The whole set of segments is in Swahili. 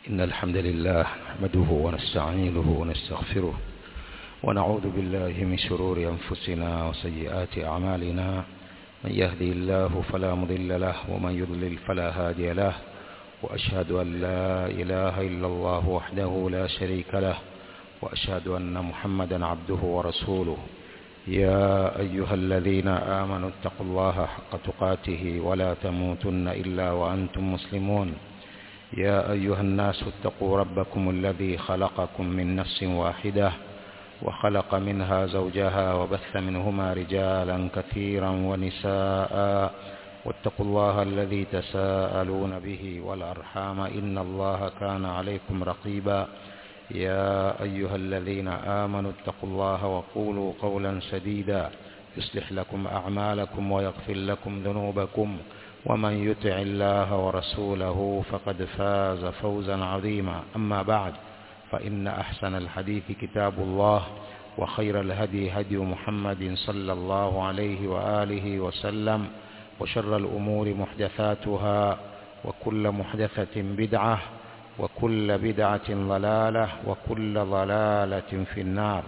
إن الحمد لله نحمده ونستعينه ونستغفره ونعوذ بالله من شرور أنفسنا وسيئات أعمالنا من يهدي الله فلا مضل له ومن يضلل فلا هادي له وأشهد أن لا إله إلا الله وحده لا شريك له وأشهد أن محمدا عبده ورسوله يا أيها الذين آمنوا اتقوا الله حق تقاته ولا تموتن إلا وأنتم مسلمون يا أيها الناس اتقوا ربكم الذي خلقكم من نفس واحدة وخلق منها زوجها وبث منهما رجالا كثيرا ونساء واتقوا الله الذي تساءلون به والأرحام إن الله كان عليكم رقيبا يا أيها الذين آمنوا اتقوا الله وقولوا قولا سديدا يصلح لكم أعمالكم ويغفر لكم ذنوبكم ومن يطع الله ورسوله فقد فاز فوزا عظيما أما بعد فإن أحسن الحديث كتاب الله وخير الهدي هدي محمد صلى الله عليه وآله وسلم وشر الأمور محدثاتها وكل محدثة بدعة وكل بدعة ضلالة وكل ضلالة في النار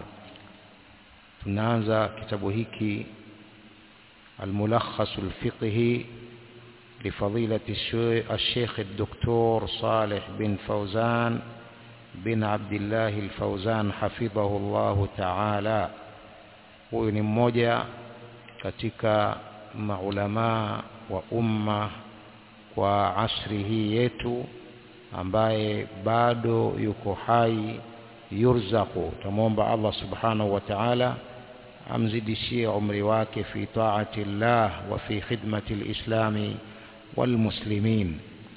tunaanza kitabu hiki الملخص الفقهي لفضيلة الشيخ الدكتور صالح بن فوزان بن عبد الله الفوزان حفظه الله تعالى huyu ni mmoja katika maulamaa wa umma kwa asri hii yetu ambaye bado yuko hai yurzaku tamwomba Allah subhanahu wa ta'ala amzidishie umri wake fi taati llah wa fi khidmati lislami walmuslimin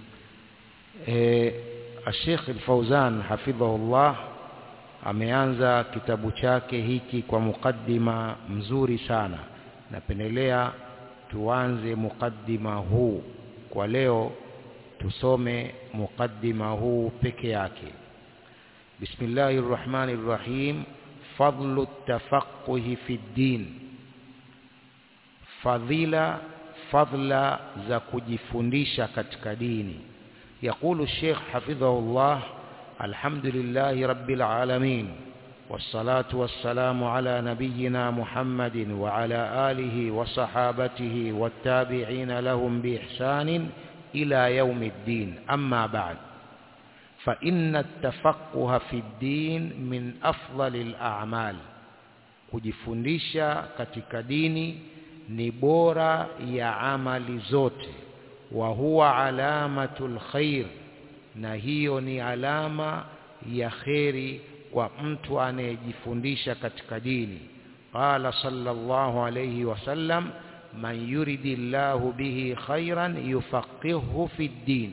e, Sheikh Al-Fauzan hafidhahullah ameanza kitabu chake hiki kwa mukaddima mzuri sana napendelea tuanze mukaddima huu kwa leo tusome mukaddima huu peke yake bismillahir rahmanir rahim fadlu tafaqquhi fi din fadhila fadla za kujifundisha katika dini يقول الشيخ حفظه الله الحمد لله رب العالمين والصلاة والسلام على نبينا محمد وعلى آله وصحابته والتابعين لهم بإحسان إلى يوم الدين أما بعد فإن التفقه في الدين من أفضل الأعمال kujifundisha katika dini ni bora ya amali zote wa huwa alamatul khair na hiyo ni alama ya kheri kwa mtu anayejifundisha katika dini qala sallallahu alayhi wasallam man yuridillahu bihi khairan yufaqihu fi din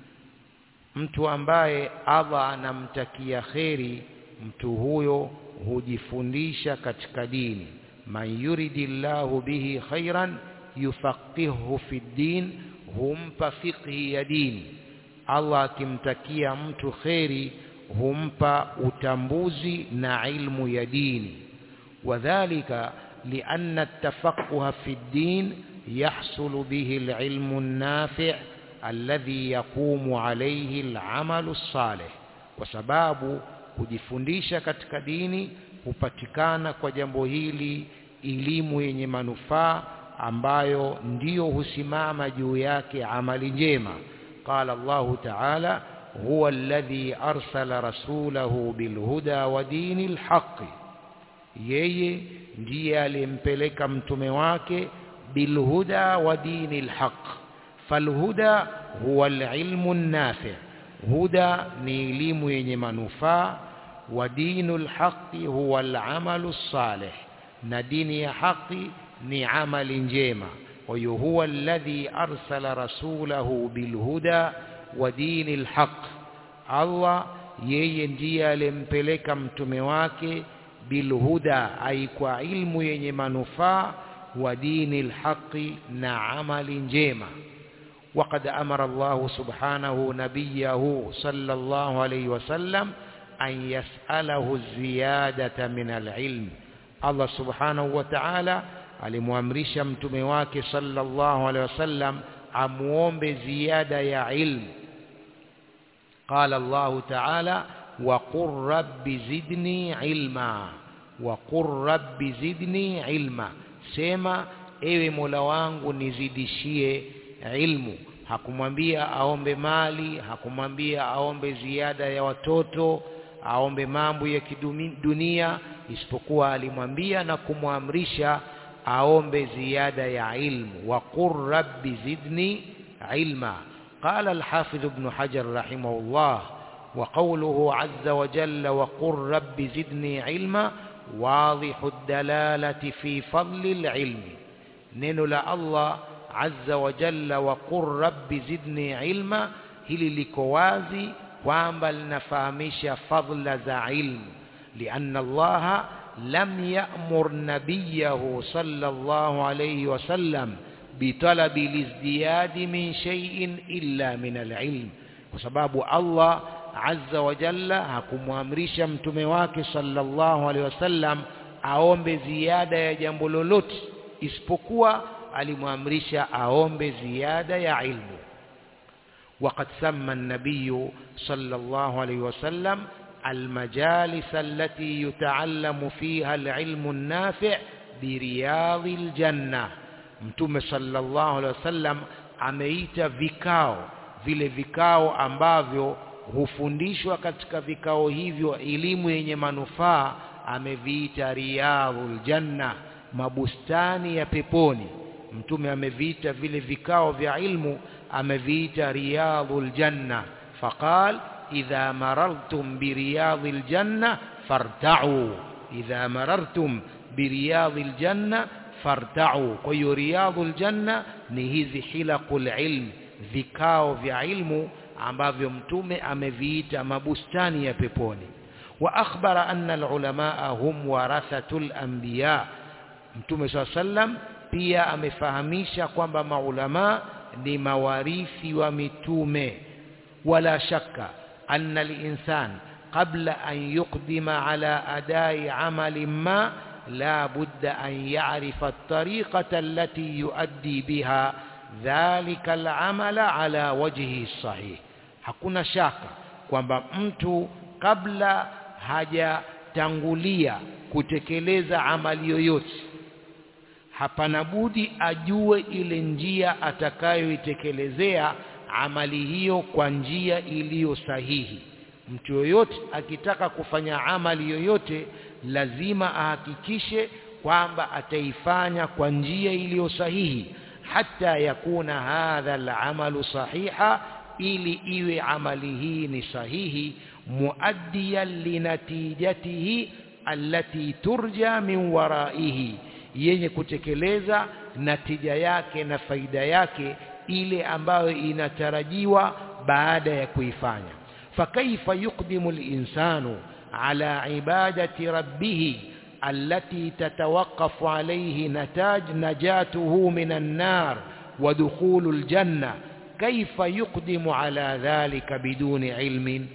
mtu ambaye Allah anamtakia kheri mtu huyo hujifundisha katika dini man yuridillahu bihi khairan yufaqihu fi din humpa fiqhi ya dini Allah akimtakia mtu kheri humpa utambuzi na ilmu ya dini wadhālika لأن التفقه في الدين يحصل به العلم النافع الذي يقوم عليه العمل الصالح وسباب kujifundisha katika dini hupatikana kwa jambo hili elimu yenye manufaa ambayo ndiyo husimama juu yake amali njema qala Allahu ta'ala huwa alladhi arsala rasulahu bilhuda wa dinil haqqi yeye ndiye aliyempeleka mtume wake bilhuda wa dinil haqq falhuda huwa alilmu nafi huda ni elimu yenye manufaa wa dinul haqqi huwa alamalu salih na dini ya haki ni amali njema wa huwa alladhi arsala rasulahu bilhuda wa dinil haqq Allah yeye ndiye aliyempeleka mtume wake bilhuda ay kwa ilmu yenye manufaa wa dinil haqqi na amali njema وقد أمر الله سبحانه نبيه صلى الله عليه وسلم أن يسأله الزيادة من العلم الله سبحانه وتعالى alimwamrisha mtume wake sallallahu alaihi wasallam amuombe ziada ya ilmu qala Allah ta'ala wa qur rabbi zidni ilma wa qur rabbi zidni ilma sema ewe Mola wangu nizidishie ilmu hakumwambia aombe mali hakumwambia aombe ziada ya watoto aombe mambo ya kidunia isipokuwa alimwambia na kumwamrisha aombe ziada ya ilmu wa qur rabbi zidni ilma قال الحافظ ابن حجر رحمه الله وقوله عز وجل وقل رب زدني علما واضح الدلالة في فضل العلم نين الله عز وجل وقل رب زدني علما hili liko wazi kwamba linafahamisha fadla za ilmu lianna allaha lam ya'mur nabiyahu sallallahu alayhi wasallam bitalabi lizdiyadi min shay'in illa min alilm kwa sababu Allah azza wa jalla hakumwamrisha mtume wake sallallahu alaihi wasallam aombe ziada ya jambo lolote isipokuwa alimwamrisha aombe ziada ya ilmu وقد سمى النبي صلى الله عليه وسلم المجالس التي يتعلم فيها العلم النافع برياض الجنة mtume sallallahu alaihi wasallam ameita vikao vile vikao ambavyo hufundishwa katika vikao hivyo elimu yenye manufaa ameviita riyadhul janna mabustani ya peponi mtume ameviita vile vikao vya ilmu ameviita riyadhul janna faqal idha marartum biriyadhil janna farta'u idha marartum biriyadhil janna farta'u kwa hiyo riyadhul janna ni hizi hilaqul ilm vikao vya ilmu ambavyo mtume ameviita mabustani ya peponi wa akhbara anna alulamaa hum warathatul anbiya mtume swalla sallam pia amefahamisha kwamba maulama ni mawarithi wa mitume wala shakka anna al-insan qabla an yuqdima ala adai amali ma la budda an ya'rifa at-tariqata allati yuaddi biha dhalika al-amala ala wajhi sahih hakuna shaka kwamba mtu kabla hajatangulia kutekeleza amali yoyote hapana budi ajue ile njia atakayoitekelezea amali hiyo kwa njia iliyo sahihi mtu yoyote akitaka kufanya amali yoyote lazima ahakikishe kwamba ataifanya kwa njia iliyo sahihi hata yakuna hadha alamalu sahiha ili iwe amali hii ni sahihi muaddiyan linatijatihi allati turja min waraihi yenye kutekeleza natija yake na faida yake ile ambayo inatarajiwa baada ya kuifanya fakaifa yuqdimu al-insanu ala ibadati rabbih التي تتوقف عليه نتاج نجاته من النار ودخول الجنة كيف يقدم على ذلك بدون علم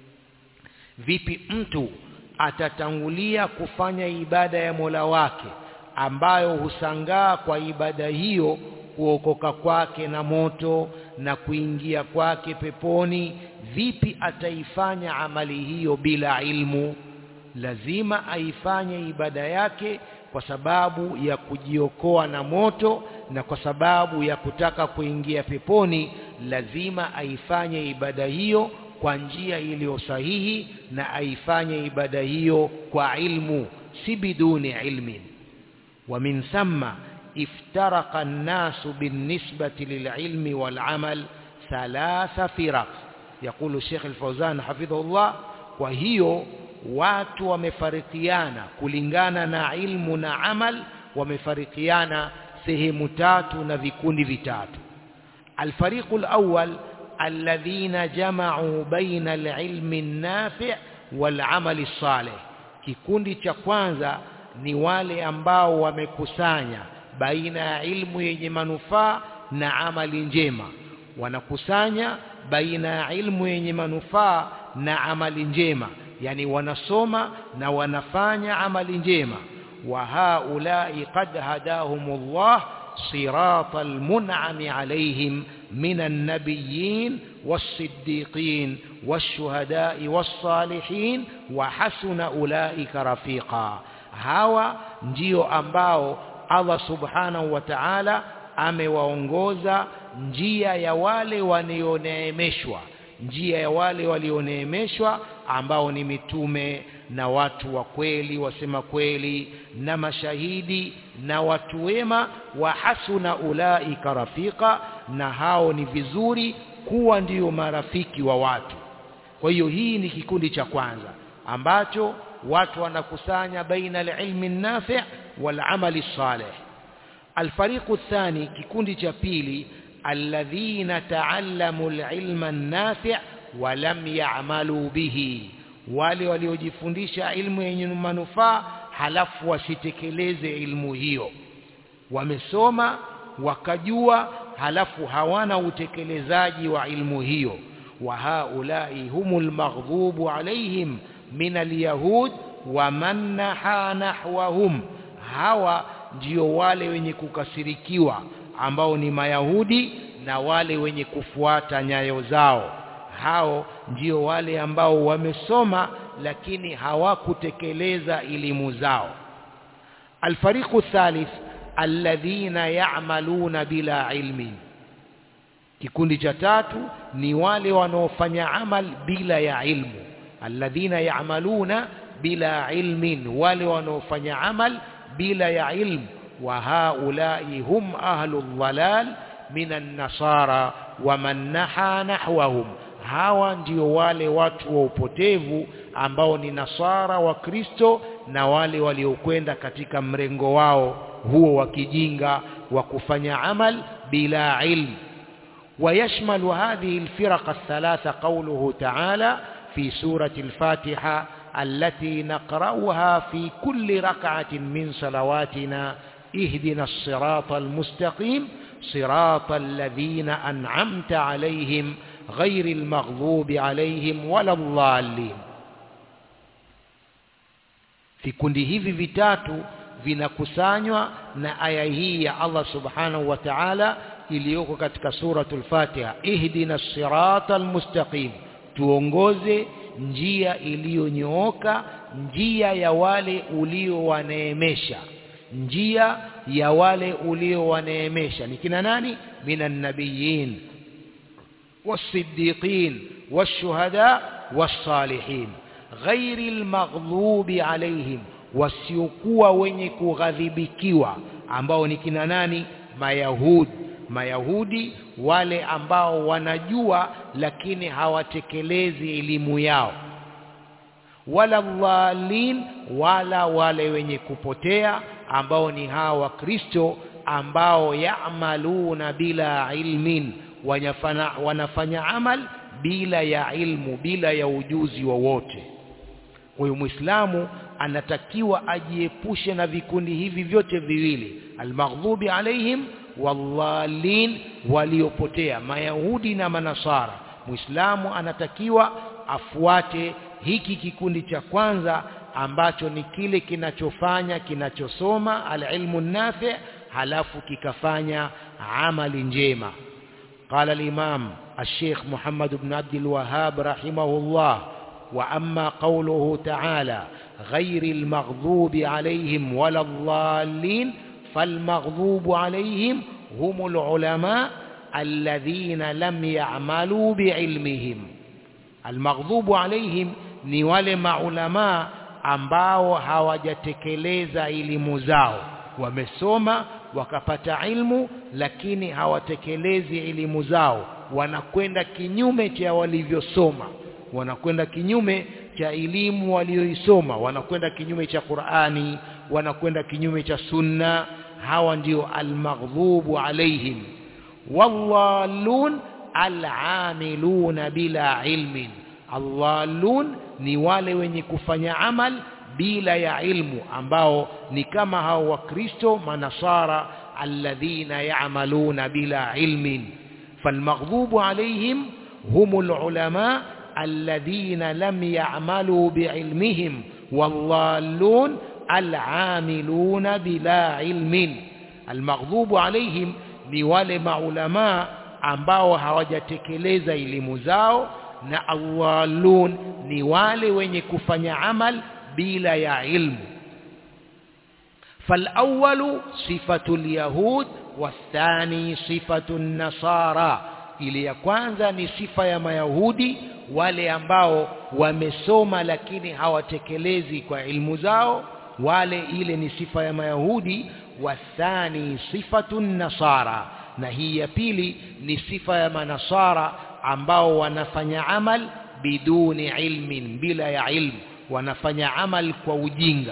vipi mtu atatangulia kufanya ibada ya Mola wake ambayo husangaa kwa ibada hiyo kuokoka kwake na moto na kuingia kwake peponi vipi ataifanya amali hiyo bila ilmu lazima aifanye ibada yake kwa sababu ya kujiokoa na moto na kwa sababu ya kutaka kuingia peponi lazima aifanye ibada hiyo kwa njia iliyo sahihi na aifanye ibada hiyo kwa ilmu si biduni ilmin ومن ثم افترق الناس بالنسبة للعلم والعمل ثلاث فرق يقول الشيخ الفوزان حفظه الله وهي watu wamefarikiana kulingana na ilmu na amal wamefarikiana sehemu tatu na vikundi vitatu الفريق الأول الذين جمعوا بين العلم النافع والعمل الصالح kikundi cha kwanza ni wale ambao wamekusanya baina ya ilmu yenye manufaa na amali njema wanakusanya baina ya ilmu yenye manufaa na amali njema yani wanasoma na wanafanya amali njema wa haulai qad hadahumullah siratal mun'ami alaihim minan nabiyyin والصديقين والشهداء والصالحين وحسن أولئك رفيقا hawa ndio ambao Allah subhanahu wa ta'ala amewaongoza njia ya wale walioneemeshwa njia ya wale walioneemeshwa ambao ni mitume na watu wa kweli wasema kweli na mashahidi na watu wema wa hasuna ulaika rafika na hao ni vizuri kuwa ndio marafiki wa watu kwa hiyo hii ni kikundi cha kwanza ambacho watu wanakusanya baina alilmi nafi' wal amali salih alfariqu thani kikundi cha pili alladhina ta'allamu alilma an-nafi' wa lam ya'malu bihi wale waliojifundisha ilmu yenye manufaa halafu wasitekeleze ilmu hiyo wamesoma wakajua halafu hawana utekelezaji wa ilmu hiyo wa haulai humul maghdubu alaihim min alyahud wa man naha nahwahum hawa ndio wale wenye kukasirikiwa ambao ni mayahudi na wale wenye kufuata nyayo zao hao ndio wale ambao wamesoma lakini hawakutekeleza elimu zao alfariqu thalith alladhina ya'maluna bila ilmin kikundi cha tatu ni wale wanaofanya amal bila ya ilmu alladhina ya'maluna bila ilmin wale wanaofanya amal bila ya ilmu wa haulai hum ahlul dhalal minan nasara wa man naha nahwahum hawa ndio wale watu wa upotevu ambao ni nasara wa Kristo na wale waliokwenda katika mrengo wao huo wa kijinga wa kufanya amal bila ilmu ويشمل هذه الفرق الثلاثة قوله تعالى في سورة الفاتحة التي نقرأها في كل ركعة من صلواتنا اهدنا الصراط المستقيم صراط الذين أنعمت عليهم غير المغضوب عليهم ولا الضالين vikundi hivi vitatu vinakusanywa na aya hii ya Allah subhanahu wa ta'ala iliyoko katika suratul Fatiha ihdina siratal mustaqim tuongoze njia iliyonyooka njia ya wale uliowaneemesha njia ya wale uliowaneemesha ni kina nani minan nabiyin والصديقين والشهداء والصالحين غير المغضوب عليهم wasiokuwa wenye kughadhibikiwa ambao ni kina nani mayahudi mayahudi wale ambao wanajua lakini hawatekelezi elimu yao wala dhalin wala wale wenye kupotea ambao ni hawa wakristo ambao ya'maluna bila ilmin wanafanya, wanafanya amal bila ya ilmu bila ya ujuzi wowote kwa hiyo muislamu anatakiwa ajiepushe na vikundi hivi vyote viwili almaghdubi alaihim wallalin waliopotea mayahudi na manasara muislamu anatakiwa afuate hiki kikundi cha kwanza ambacho ni kile kinachofanya kinachosoma alilmu nafi halafu kikafanya amali njema قال الإمام الشيخ محمد بن عبد الوهاب رحمه الله وأما قوله تعالى غير المغضوب عليهم ولا الضالين فالمغضوب عليهم هم العلماء الذين لم يعملوا بعلمهم المغضوب عليهم ni wale maulamaa ambao hawajatekeleza elimu zao wamesoma wakapata ilmu lakini hawatekelezi elimu zao wanakwenda kinyume cha walivyosoma wanakwenda kinyume cha elimu walioisoma wanakwenda kinyume cha Qur'ani wanakwenda kinyume cha sunna hawa ndio almaghdubu alaihim wallallun alamiluna bila ilmin allallun ni wale wenye kufanya amal bila ya ilmu ambao ni kama hao wakristo manasara alladhina ya'maluna bila ilmin falmaghdubu alaihim humul ulama alladhina lam ya'malu bi'ilmihim wallallun al'amiluna bila ilmin almaghdubu alaihim ni wale maulama ambao hawajatekeleza elimu zao na awalun ni wale wenye kufanya amal bila ya ilmu فالأول صفة اليهود والثاني صفة النصارى ili ya kwanza ni sifa ya mayahudi wale ambao wamesoma lakini hawatekelezi kwa ilmu zao wale ile ni sifa ya mayahudi wathani sifatu nasara na hii ya pili ni sifa ya manasara ambao wanafanya amal biduni ilmin bila ya ilmu wanafanya amal kwa ujinga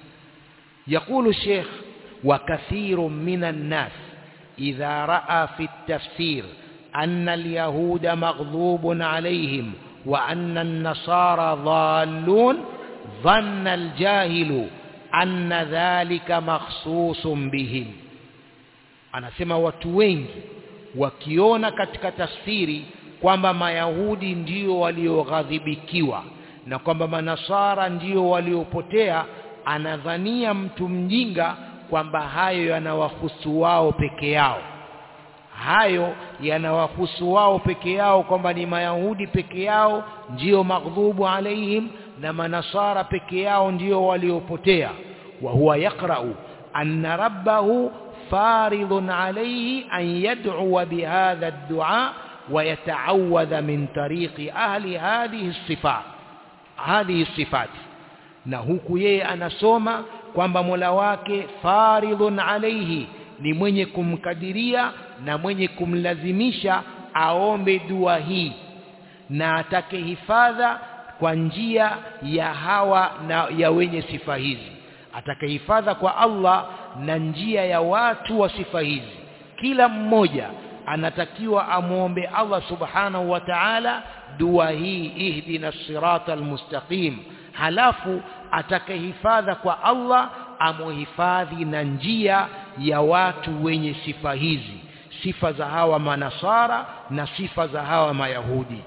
يقول الشيخ وكثير من الناس إذا رأى في التفسير أن اليهود مغضوب عليهم وأن النصارى ضالون ظن الجاهل أن ذلك مخصوص بهم anasema watu wengi wakiona katika tafsiri kwamba mayahudi ndio walioghadhibikiwa na kwamba manasara ndio waliopotea anadhania mtu mjinga kwamba hayo yanawahusu wao peke yao hayo yanawahusu wao peke yao kwamba ni mayahudi peke yao ndio maghdhubu alaihim na manasara peke yao ndio waliopotea wa huwa yaqra'u anna rabbahu faridun alayhi an yad'u bihadha ad-du'a wa yata'awadha min tariqi ahli hadhihi as-sifat hadhihi as-sifat na huku yeye anasoma kwamba Mola wake faridhun alaihi ni mwenye kumkadiria na mwenye kumlazimisha aombe dua hii na atake hifadha kwa njia ya hawa na ya wenye sifa hizi atake hifadha kwa Allah na njia ya watu wa sifa hizi kila mmoja anatakiwa amwombe Allah subhanahu wa ta'ala dua hii ihdina sirata almustaqim halafu atakahifadha kwa Allah amuhifadhi na njia ya watu wenye sifa hizi sifa za hawa manasara na sifa za hawa mayahudi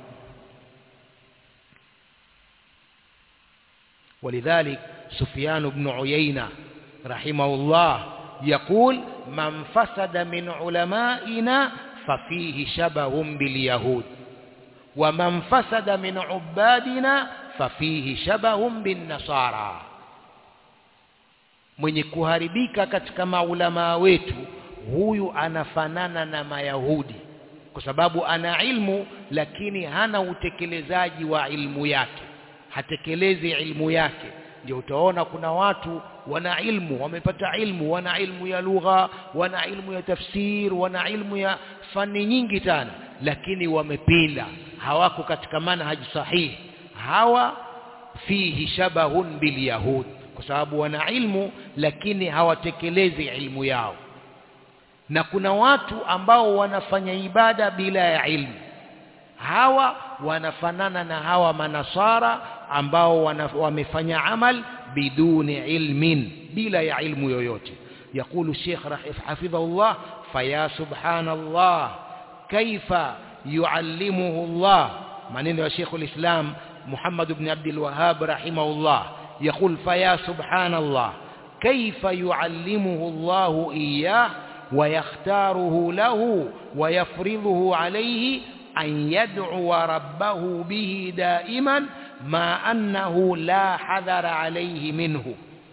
ولذلك سفيان بن عيينة رحمه الله يقول من فسد من علمائنا ففيه شبه باليهود ومن فسد من عبادنا fafihi shabahum bin nasara mwenye kuharibika katika maulamaa wetu huyu anafanana na mayahudi kwa sababu ana ilmu lakini hana utekelezaji wa ilmu yake hatekelezi ilmu yake ndio utaona kuna watu wana ilmu wamepata ilmu wana ilmu ya lugha wana ilmu ya tafsir wana ilmu ya fani nyingi sana lakini wamepinda hawako katika manhaji sahihi hawa fihi shabahun bilyahud kwa sababu wana ilmu lakini hawatekelezi ilmu yao na kuna watu ambao wanafanya ibada bila ya ilmu hawa wanafanana na hawa manasara ambao wana, wamefanya amal biduni ilmin bila ya ilmu yoyote يقول الشيخ حفظه الله فيا سبحان الله كيف يعلمه الله maneno ya Sheikh al-Islam محمد بن عبد الوهاب رحمه الله يقول فيا سبحان الله كيف يعلمه الله إياه ويختاره له ويفرضه عليه أن يدعو ربه به دائما ما أنه لا حذر عليه منه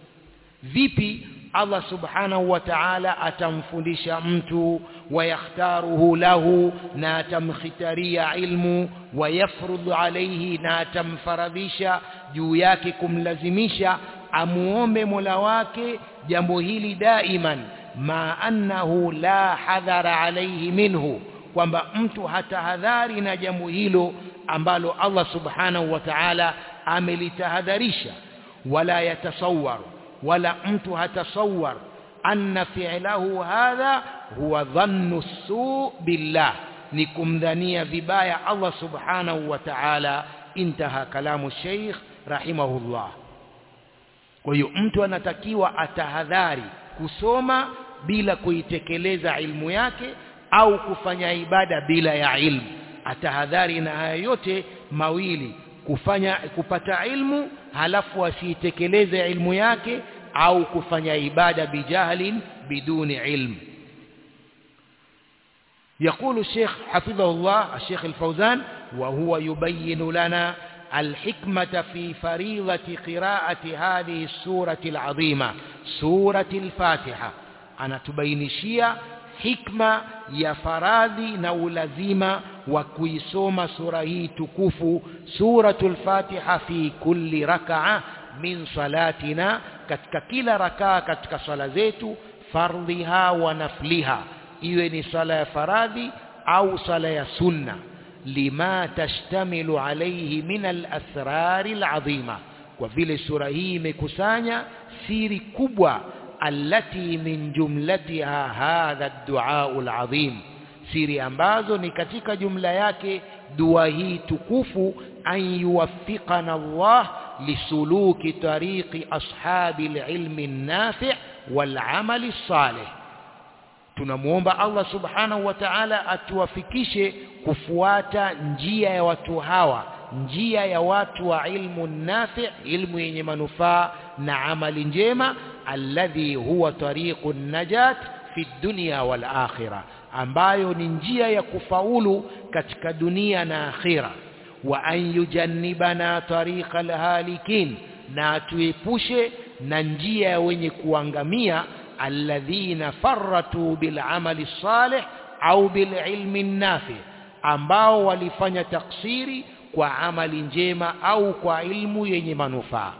vipi Allah subhanahu wa ta'ala atamfundisha mtu wayakhtaruhu lahu na atamkhitaria ilmu wayafrudhu alayhi na atamfaradhisha juu yake kumlazimisha amuombe Mola wake jambo hili daiman ma annahu la hadhara alayhi minhu kwamba mtu hatahadhari na jambo hilo ambalo Allah subhanahu wa ta'ala amelitahadharisha wala yatasawwaru wala mtu hatasawar anna fi'lahu hadha huwa dhannu su billah ni kumdhania vibaya Allah subhanahu wa ta'ala intaha kalamu sheikh rahimahullah kwa hiyo mtu anatakiwa atahadhari kusoma bila kuitekeleza ilmu yake au kufanya ibada bila ya ilmu atahadhari na haya yote mawili kufanya kupata ilmu halafu asiitekeleze ilmu yake au kufanya ibada bijahlin biduni ilmu يقول الشيخ حفظه الله الشيخ الفوزان وهو يبين لنا الحكمة في فريضة قراءة هذه السورة العظيمة سورة الفاتحة أنا تبينشيا حكمة يا faradhi na ulazima wa kuisoma sura hii tukufu suratul fatiha fi kulli rak'a min salatina katika kila rakaa katika swala zetu fardhiha wa nafliha iwe ni swala ya faradhi au swala ya sunna lima tashtamilu alayhi min al-asrar al-azima kwa vile sura hii imekusanya siri kubwa allati min jumlatiha hadha ad-du'a al-azim siri ambazo ni katika jumla yake dua hii tukufu an yuwaffiqana Allah lisuluki tariqi ashabi al-ilmi an-nafi' wal-amali as-salih tunamuomba Allah subhanahu wa ta'ala atuwafikishe kufuata njia ya watu hawa njia ya watu wa ilmu nafi ilmu yenye manufaa na amali njema alladhi huwa tariqu najat fi dunya wal akhirah ambayo ni njia ya kufaulu katika dunia na akhira wa an yujannibana tariqa alhalikin na atuepushe na njia ya wenye kuangamia alladhina farratu bil amali salih au bil ilmi nafi ambao walifanya taksiri kwa amali njema au kwa ilmu yenye manufaa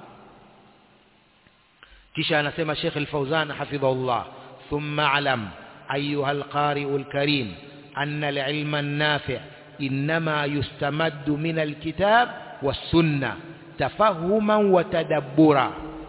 kisha anasema Sheikh Al-Fauzan hafidhahullah thumma alam ayuha al-qari'u al-karim anna al-ilma an-nafi' inma yustamaddu min al-kitab was-sunnah tafahuman wa tadabbura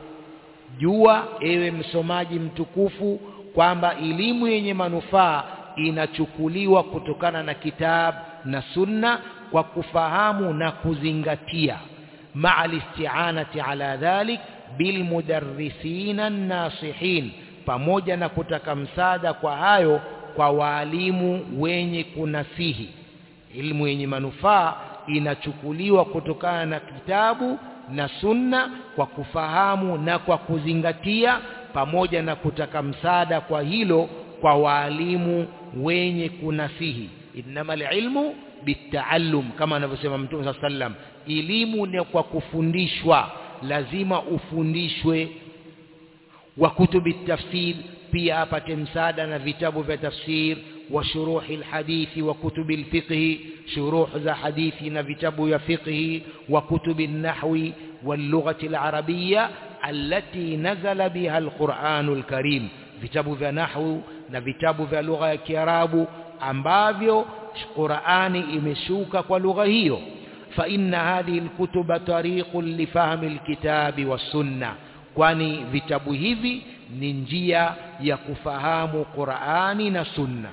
jua ewe msomaji mtukufu kwamba elimu yenye manufaa inachukuliwa kutokana na kitab na sunna kwa kufahamu na kuzingatia ma'a listi'anati ala dhalik bilmudarrisina nasihin pamoja na kutaka msaada kwa hayo kwa waalimu wenye kunasihi ilmu yenye manufaa inachukuliwa kutokana na kitabu na sunna kwa kufahamu na kwa kuzingatia pamoja na kutaka msaada kwa hilo kwa waalimu wenye kunasihi innamal ilmu bitaallum kama anavyosema mtume sallam elimu ni kwa kufundishwa lazima ufundishwe wa kutubi tafsir pia apate msaada na vitabu vya tafsir wa shuruhi alhadithi wa kutubi alfiqh shuruh za hadithi na vitabu vya fiqh wa kutubi nahwi واللغة العربية التي نزل بها القرآن الكريم vitabu vya nahwu na vitabu vya lugha ya Kiarabu ambavyo Qur'ani imeshuka kwa lugha hiyo fa inna hadhihi alkutuba tariqun lifahmi alkitabi was-sunnah kwani vitabu hivi ni njia ya kufahamu Qur'ani na sunna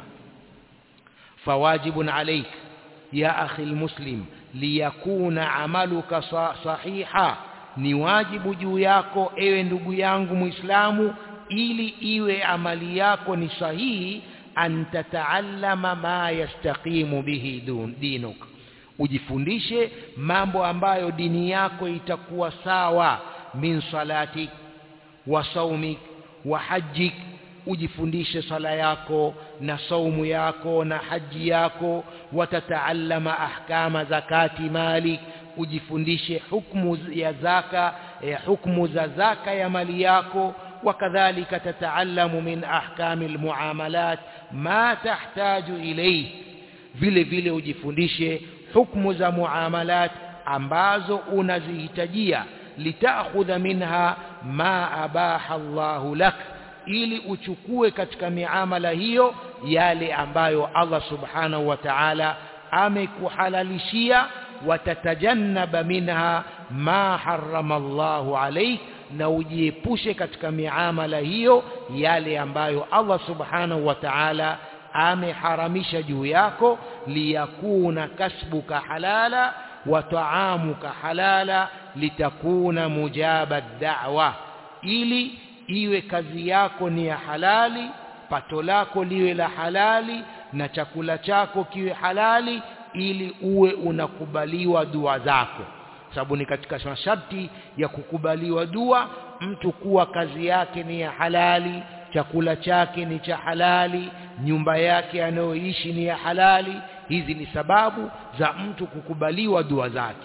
fawajibun alayk ya akhi almuslim liyakuna amaluka sahiha ni wajibu juu yako ewe ndugu yangu muislamu ili iwe amali yako ni sahihi an tataallama ma yastaqimu bihi dinuk ujifundishe mambo ambayo dini yako itakuwa sawa min salati wa saumik wa hajjik ujifundishe sala yako na saumu yako na haji yako watataallama ahkama zakati malik ujifundishe hukumu ya zaka eh, hukumu za zaka ya mali yako وكذلك تتعلم من أحكام المعاملات ما تحتاج إليه vile vile ujifundishe hukumu za muamalat ambazo unazihitajia litakhudha minha ma abaha Allahu lak ili uchukue katika miamala hiyo yale ambayo Allah subhanahu wa ta'ala amekuhalalishia watatajannaba minha ma harrama Allahu alayk na ujiepushe katika miamala hiyo yale ambayo Allah subhanahu wa ta'ala ameharamisha juu yako liyakuna kasbuka halala wa ta'amuka halala litakuna mujaba da'wa ili iwe kazi yako ni ya halali pato lako liwe la halali na chakula chako kiwe halali ili uwe unakubaliwa dua zako sababu ni katika masharti ya kukubaliwa dua mtu kuwa kazi yake ni ya halali chakula chake ni cha halali nyumba yake anayoishi ni ya halali hizi ni sababu za mtu kukubaliwa dua zake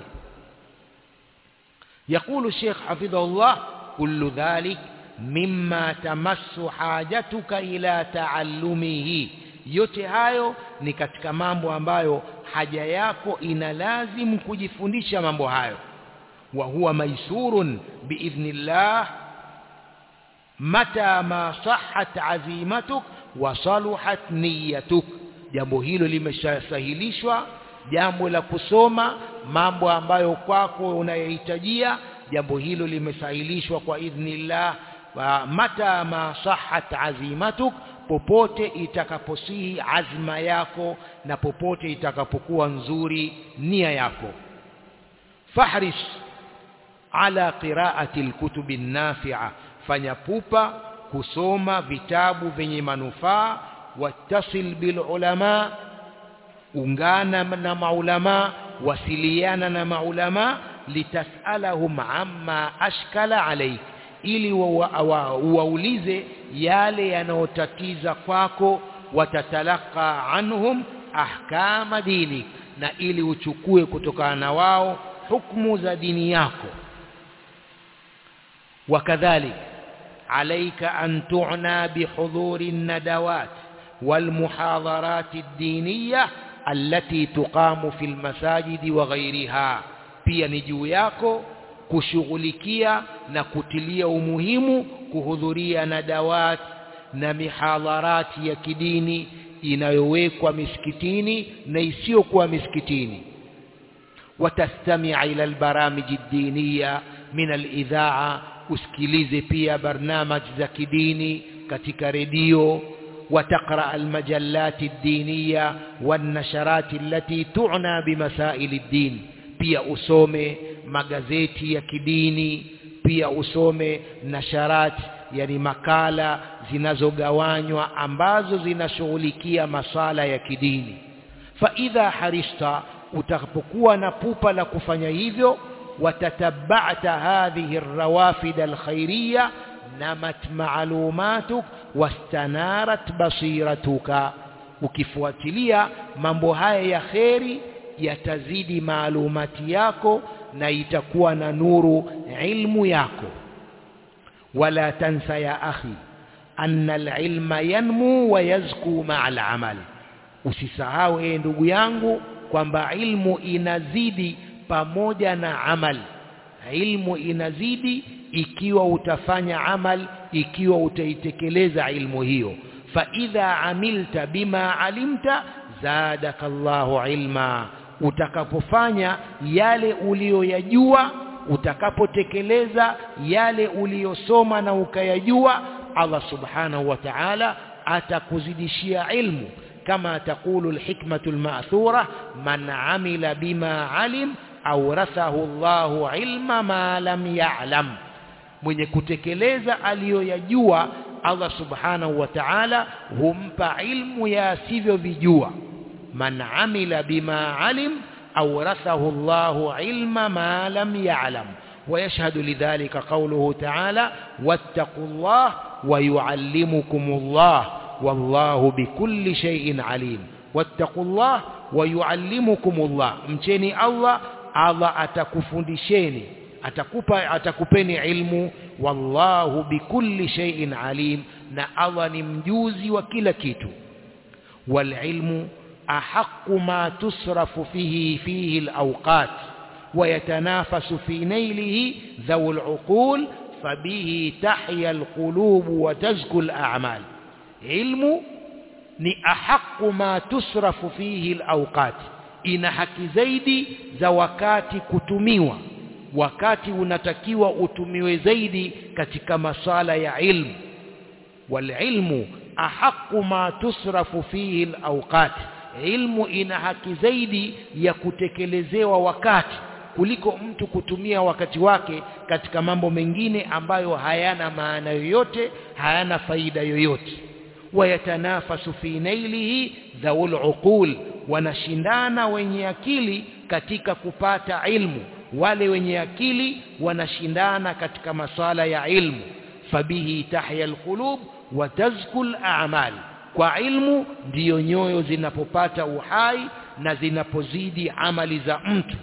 يقول الشيخ حفظه الله كل ذلك مما تمس حاجتك إلى تعلمه yote hayo ni katika mambo ambayo haja yako ina lazim kujifundisha mambo hayo wa huwa maisurun biidhnillah mata ma sahhat azimatuk wa saluhat niyatuk jambo hilo limeshasahilishwa jambo la kusoma mambo ambayo kwako unayohitajia jambo hilo limesahilishwa kwa idhnillah wa mata ma sahhat azimatuk popote itakaposihi azma yako na popote itakapokuwa nzuri nia yako fahris ala qiraati alkutubi nafi'a fanya pupa kusoma vitabu vyenye manufaa wattasil bil ulama ungana na maulama wasiliana na maulama litasalahum amma ashkala alayk ili waulize yale yanayotatiza kwako watatalaka anhum ahkama dini na ili uchukue kutokana na wao hukumu za dini yako wakadhalik عليك أن تعنى بحضور الندوات والمحاضرات الدينية التي تقام في المساجد وغيرها pia ni juu yako kushughulikia na kutilia umuhimu kuhudhuria na dawat na mihadharati ya kidini inayowekwa misikitini na isiyokuwa misikitini watastami'a ila albaramij ad-diniya min al-idha'a usikilize pia barnamaj za kidini katika redio وتقرأ المجلات الدينية والنشرات التي تعنى بمسائل الدين pia usome magazeti ya kidini pia usome nasharat yani makala zinazogawanywa ambazo zinashughulikia masala ya kidini fa idha harista utakapokuwa na pupa la kufanya hivyo watatabba'ta hadhihi الروافد الخيريه namat maalumatuk wastanarat basiratuka ukifuatilia mambo haya ya kheri yatazidi maalumati yako na itakuwa na nuru ilmu yako wala tansa ya akhi anna alilma yanmu wa yazku ma'a alamal usisahau ee ndugu yangu kwamba ilmu inazidi pamoja na amal ilmu inazidi ikiwa utafanya amal ikiwa utaitekeleza ilmu hiyo fa idha amilta bima alimta zadaka Allahu ilma utakapofanya yale uliyoyajua utakapotekeleza yale uliyosoma na ukayajua Allah subhanahu wa ta'ala atakuzidishia ilmu kama taqulu alhikmatu alma'thura man amila bima alim awrathahu Allahu ilma ma lam ya'lam mwenye kutekeleza aliyoyajua Allah subhanahu wa ta'ala humpa ilmu ya asivyovijua man amila bima alim awrathahu Allahu ilma ma lam ya'lam ويشهد لذلك قوله تعالى واتقوا الله ويعلمكم الله والله بكل شيء عليم واتقوا الله ويعلمكم الله mcheni Allah Allah atakufundisheni atakupa atakupeni ilmu wallahu bikulli shay'in alim na Allah ni mjuzi wa kila kitu wal ilmu ahaqqu ma tusrafu fihi fihi alawqat ويتنافس في نيله ذو العقول فبه تحيا القلوب وتزكو الأعمال علم ni ahaqu ma tusrafu fihi alawqat ina haki zaidi za wakati kutumiwa wakati unatakiwa utumiwe zaidi katika masala ya ilmu walilmu ahaqu ma tusrafu fihi alawqat ilmu ina haki zaidi ya kutekelezewa wakati kuliko mtu kutumia wakati wake katika mambo mengine ambayo hayana maana yoyote hayana faida yoyote wayatanafasu fi nailihi dhaul uqul wanashindana wenye akili katika kupata ilmu wale wenye akili wanashindana katika masala ya ilmu fabihi tahya alqulub wa tazkul a'mal kwa ilmu ndiyo nyoyo zinapopata uhai na zinapozidi amali za mtu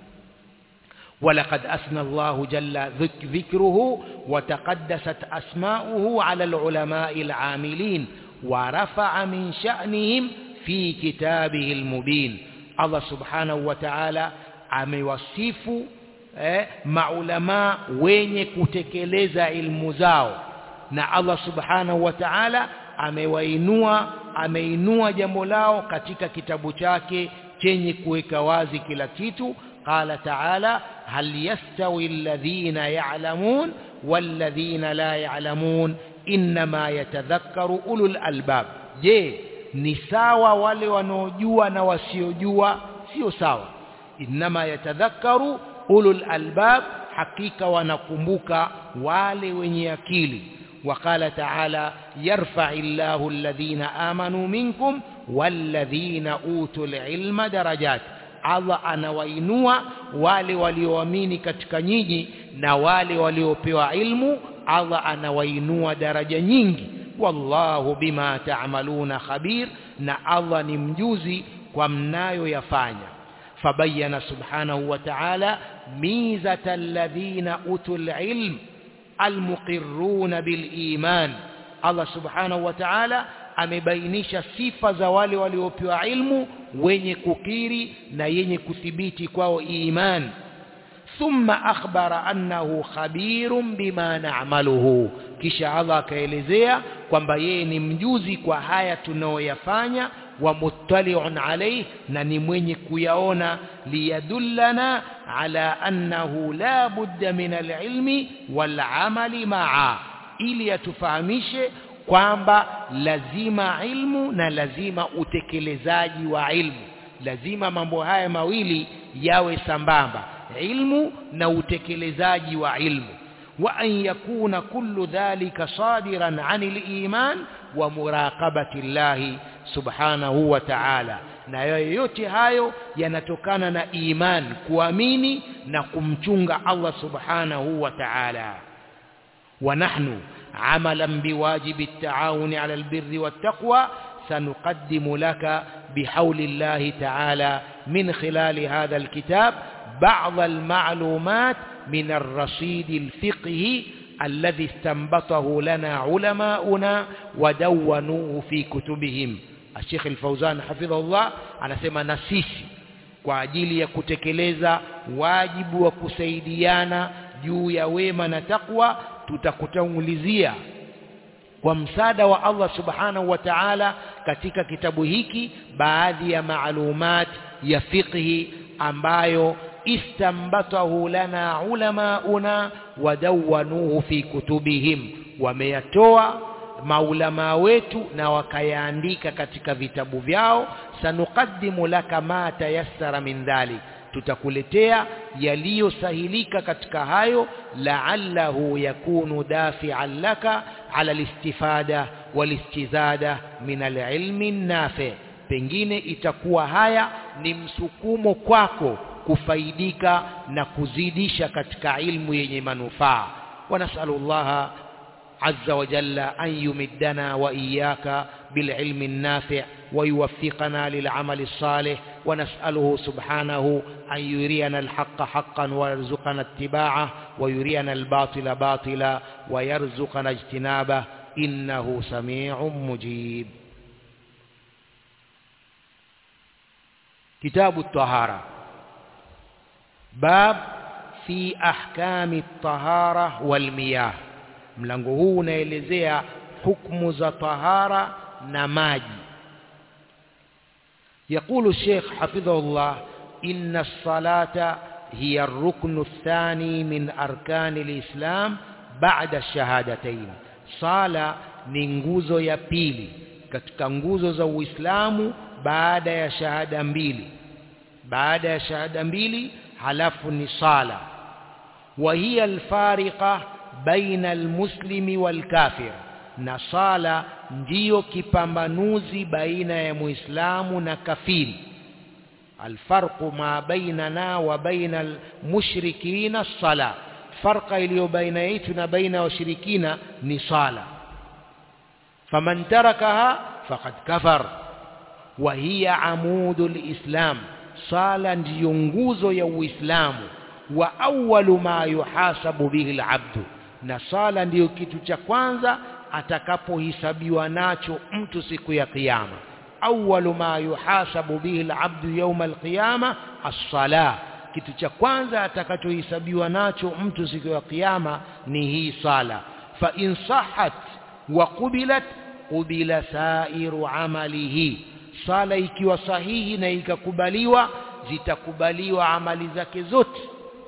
ولقد أثنى الله جل ذكره وتقدست أسماؤه على العلماء العاملين ورفع من شأنهم في كتابه المبين الله سبحانه وتعالى amewasifu eh, maulamaa wenye kutekeleza ilmu zao na Allah subhanahu wa ta'ala amewainua ameinua jambo lao katika kitabu chake chenye kuweka wazi kila kitu قال تعالى هل يستوي الذين يعلمون والذين لا يعلمون إنما يتذكر أولو الألباب je ni sawa wale wanaojua na wasiojua sio sawa inma yatadhakkaru ulul albab hakika wanakumbuka wale wenye akili وقال تعالى يرفع الله الذين آمنوا منكم والذين أوتوا العلم درجات Allah anawainua wale walioamini katika nyinyi na wale waliopewa ilmu Allah anawainua daraja nyingi wallahu bima ta'maluna khabir na Allah ni mjuzi kwa mnayoyafanya fabayyana subhanahu wa ta'ala mizata alladhina utul ilm almuqirruna bil iman Allah subhanahu wa ta'ala amebainisha sifa za wale waliopewa ilmu wenye kukiri na yenye kuthibiti kwao iman thumma akhbara annahu khabirun bima na'maluhu kisha Allah akaelezea kwamba yeye ni mjuzi kwa haya tunaoyafanya wa muttali'un alayhi na ni mwenye kuyaona liyadullana ala annahu la budda min al-ilmi wal amali ma'a ili atufahamishe kwamba lazima ilmu na lazima utekelezaji wa ilmu lazima mambo haya mawili yawe sambamba ilmu na utekelezaji wa ilmu wa an yakuna kullu dhalika sadiran anil iman wa muraqabati llahi subhanahu wa ta'ala na yote hayo yanatokana na iman kuamini na kumchunga Allah subhanahu wa ta'ala wa nahnu عملا بواجب التعاون على البر والتقوى سنقدم لك بحول الله تعالى من خلال هذا الكتاب بعض المعلومات من الرصيد الفقهي الذي استنبطه لنا علماؤنا ودونوه في كتبهم الشيخ الفوزان حفظه الله anasema na sisi kwa ajili ya kutekeleza wajibu wa kusaidiana juu ya wema na takwa tutakutangulizia kwa msaada wa Allah subhanahu wa ta'ala katika kitabu hiki baadhi ya maalumat ya fiqhi ambayo istambatahu lana ulamauna wadawwanuhu fi kutubihim wameyatoa maulama wetu na wakayaandika katika vitabu vyao sanuqaddimu laka ma tayassara min dhalik tutakuletea yaliyosahilika katika hayo la'allahu yakunu dafi'an laka ala listifada walistizada min alilmi nafi pengine itakuwa haya ni msukumo kwako kufaidika na kuzidisha katika ilmu yenye manufaa wa nas'alullaha عز وجل أن يمدنا وإياك بالعلم النافع ويوفقنا للعمل الصالح ونسأله سبحانه أن يرينا الحق حقا ويرزقنا اتباعه ويرينا الباطل باطلا ويرزقنا اجتنابه إنه سميع مجيب كتاب الطهارة باب في أحكام الطهارة والمياه mlango huu unaelezea hukumu za tahara na maji يقول الشيخ حفظه الله إن الصلاة هي الركن الثاني من أركان الإسلام بعد الشهادتين صلاة ni nguzo ya pili katika nguzo za Uislamu baada ya shahada mbili baada ya shahada mbili halafu ni sala wa hiya alfariqa baina almuslimi walkafir na sala ndiyo kipambanuzi baina ya muislamu na kafiri alfarqu ma bainana wa baina almushrikina sala farqa iliyo baina yetu na baina washirikina ni sala faman tarakaha faqad kafar wa hiya amudul islam sala ndiyo nguzo ya uislamu wa awwalu ma yuhasabu bihi alabdu na sala ndiyo kitu cha kwanza atakapohisabiwa nacho mtu siku ya kiyama awwalu ma yuhasabu bihi alabdu yawm alqiyama as-salah kitu cha kwanza atakachohesabiwa nacho mtu siku ya kiyama ni hii sala fa in sahhat wa qubilat qubila sairu amalihi sala ikiwa sahihi na ikakubaliwa zitakubaliwa amali zake zote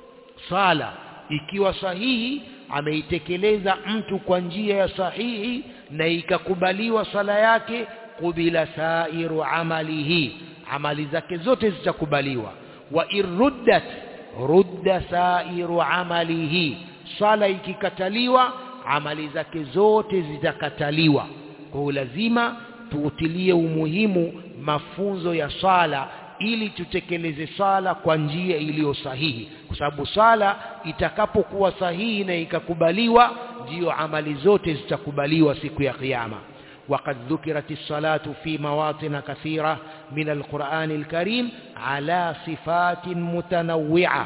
sala ikiwa sahihi ameitekeleza mtu kwa njia ya sahihi na ikakubaliwa sala yake qubila sairu amalihi amali zake zote zitakubaliwa wa iruddat rudda sairu amalihi sala ikikataliwa amali zake zote zitakataliwa kwa lazima tuutilie umuhimu mafunzo ya sala ili tutekeleze sala kwa njia iliyo sahihi kwa sababu sala itakapokuwa sahihi na ikakubaliwa ndiyo amali zote zitakubaliwa siku ya kiyama وقد ذكرت الصلاة في مواطن كثيرة من القرآن الكريم على صفات متنوعة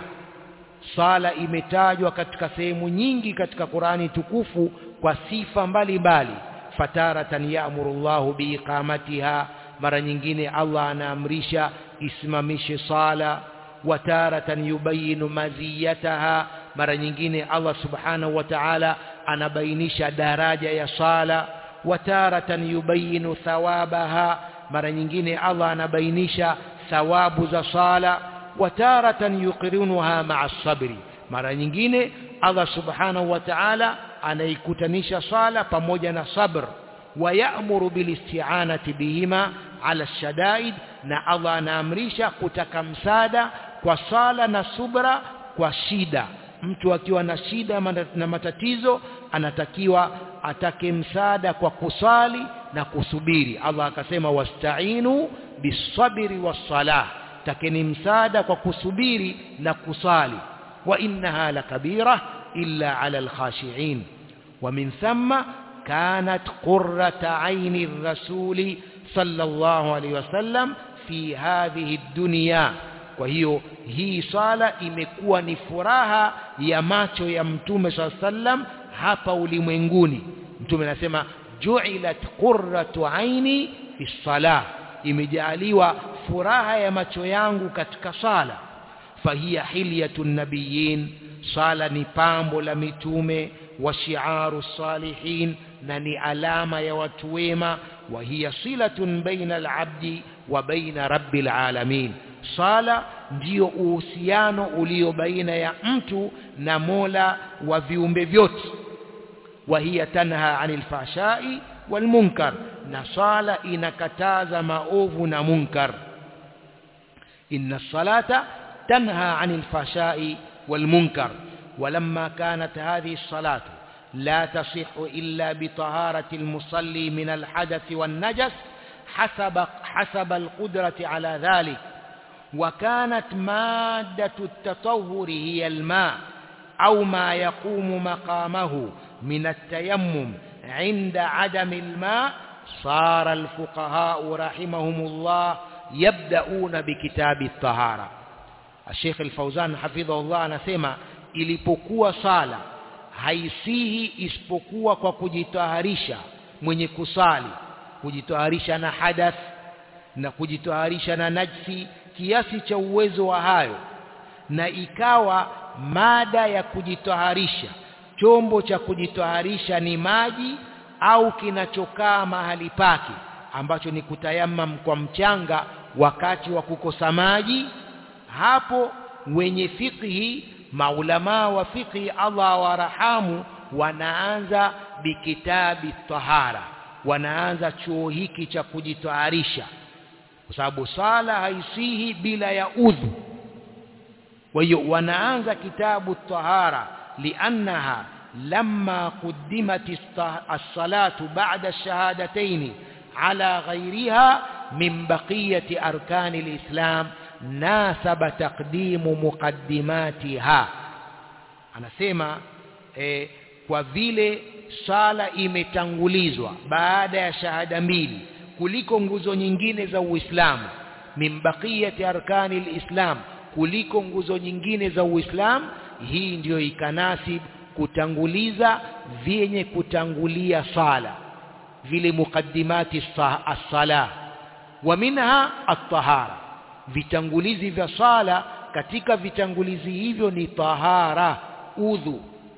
sala imetajwa katika sehemu nyingi katika Qurani tukufu kwa sifa mbalimbali fataratan ya'muru Allahu biiqamatiha mara nyingine Allah anaamrisha isimamishe sala wataratan yubayinu maziyataha mara nyingine Allah subhanahu wa ta'ala anabainisha daraja ya sala wataratan yubayinu thawabaha mara nyingine Allah anabainisha thawabu za sala wataratan yuqirinuha ma'a sabri mara nyingine Allah subhanahu wa ta'ala anaikutanisha sala pamoja na sabr wayamuru bilisti'anati bihima ala shadaid na Allah anaamrisha kutaka msaada kwa sala na subra kwa shida mtu akiwa na shida na matatizo anatakiwa atake msaada kwa kusali na kusubiri Allah akasema wasta'inu bisabri wassalah takeni msaada kwa kusubiri na kusali wa innaha lakabira illa ala alkhashi'in wa min thumma kanat qurrata aini الرسول صلى الله عليه وسلم في هذه الدنيا kwa hiyo hii sala imekuwa ni furaha ya macho ya mtume saa sallam hapa ulimwenguni mtume anasema ju'ilat qurratu aini fi salah imejaaliwa furaha ya macho yangu katika sala fahiya hilyatun nabiyyin sala ni pambo la mitume wa shi'aru salihin na ni alama ya watu wema wa hiya silatun baina al-abdi wa baina rabbil alamin sala ndiyo uhusiano ulio baina ya mtu na Mola wa viumbe vyote wa hiya tanha anil fahshai wal munkar na sala inakataza maovu na munkar inna salata tanha anil fahshai wal munkar ولما كانت هذه الصلاة لا تصح إلا بطهارة المصلي من الحدث والنجس حسب حسب القدرة على ذلك وكانت مادة التطهر هي الماء أو ما يقوم مقامه من التيمم عند عدم الماء صار الفقهاء رحمهم الله يبدأون بكتاب الطهارة الشيخ الفوزان حفظه الله anasema ilipokuwa sala haisihi isipokuwa kwa kujitaharisha mwenye kusali kujitaharisha na hadath na kujitaharisha na najsi kiasi cha uwezo wa hayo na ikawa mada ya kujitaharisha chombo cha kujitaharisha ni maji au kinachokaa mahali pake ambacho ni kutayamam kwa mchanga wakati wa kukosa maji hapo wenye fiqhi maulamaa wa fiqhi Allah warahamu wanaanza bikitabi tahara wanaanza chuo hiki cha kujitaharisha kwa sababu sala haisihi bila ya udhu kwa hiyo wanaanza kitabu tahara liannaha lamma quddimat as-salatu ba'da ash-shahadatayn ala ghayriha min baqiyati arkani al-islam nasaba taqdimu muqaddimatiha anasema eh, kwa vile sala imetangulizwa baada ya shahada mbili kuliko nguzo nyingine za Uislamu min baqiyati arkani alislam kuliko nguzo nyingine za Uislamu hii ndiyo ikanasib kutanguliza vyenye kutangulia sala vile mukaddimati as-sala wa minha at-tahara vitangulizi vya sala katika vitangulizi hivyo ni tahara udhu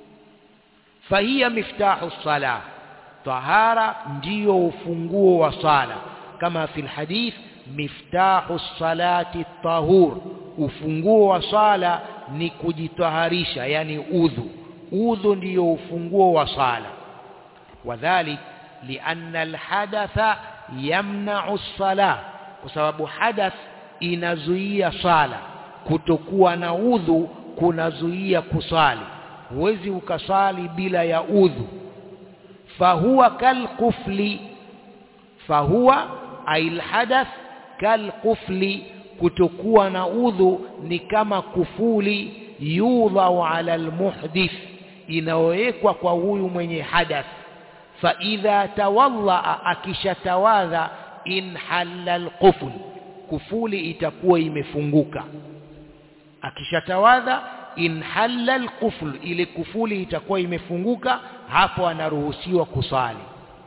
fahiya miftahu sala tahara ndiyo ufunguo wa sala kama fil hadith miftahu salati tahur ufunguo wa sala ni kujitaharisha yani udhu udhu ndiyo ufunguo wa sala wadhalik lianna alhadatha yamna'u as-salah kwa sababu hadath inazuia sala kutokuwa na udhu kunazuia kusali huwezi ukasali bila ya udhu fahuwa kalqufli fahuwa ail hadath kalqufli kutokuwa na udhu ni kama kufuli yudhau ala almuhdith inawekwa kwa huyu mwenye hadath fa idha tawalla akishatawadha in halla alqufl kufuli itakuwa imefunguka akishatawadha in halla alqufl ile kufuli itakuwa imefunguka hapo anaruhusiwa kusali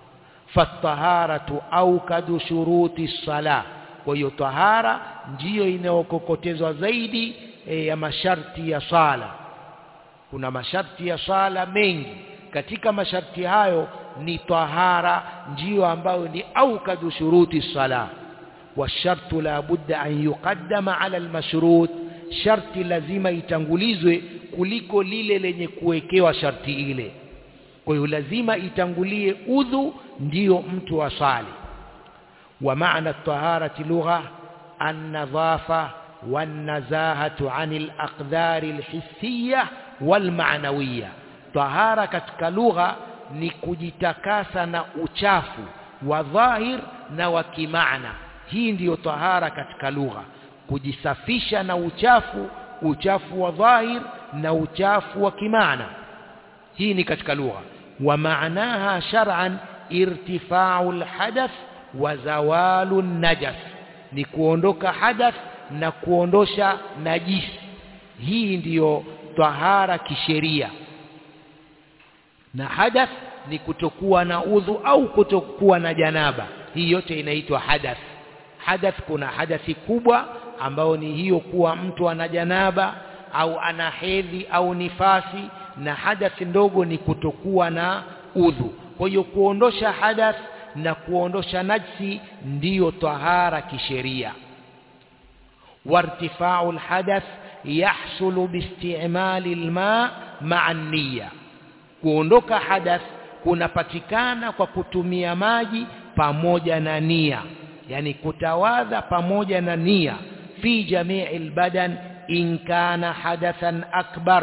fataharatu aukadu shuruti sala kwa hiyo tahara ndiyo inayokokotezwa zaidi e, ya masharti ya sala kuna masharti ya sala mengi katika masharti hayo ni tahara ndiyo ambayo ni aukadu shuruti sala والشرط لا بد أن يقدم على المشروط sharti lazima itangulizwe kuliko lile lenye kuwekewa sharti ile kwa hiyo lazima itangulie udhu ndiyo mtu asali wa maana taharati lugha an-nadhafa wan-nazahatu 'anil aqdari al-hissiyya wal-ma'nawiyya tahara katika lugha ni kujitakasa na uchafu wa dhahir na wa kimaana hii ndiyo tahara katika lugha kujisafisha na uchafu uchafu wa dhahir na uchafu wa kimaana hii ni katika lugha wa maanaha shar'an irtifa'u alhadath wa zawalu najas ni kuondoka hadath na kuondosha najisi hii ndiyo tahara kisheria na hadath ni kutokuwa na udhu au kutokuwa na janaba hii yote inaitwa hadath hadath kuna hadathi kubwa ambao ni hiyo kuwa mtu ana janaba au ana hedhi au nifasi na hadathi ndogo ni kutokuwa na udhu kwa hiyo kuondosha hadath na kuondosha najsi ndiyo tahara kisheria wartifa'u alhadath yahsulu biistimali alma ma'a niyya kuondoka hadath kunapatikana kwa kutumia maji pamoja na nia yani kutawadha pamoja na nia fi jamii albadan in kana hadathan akbar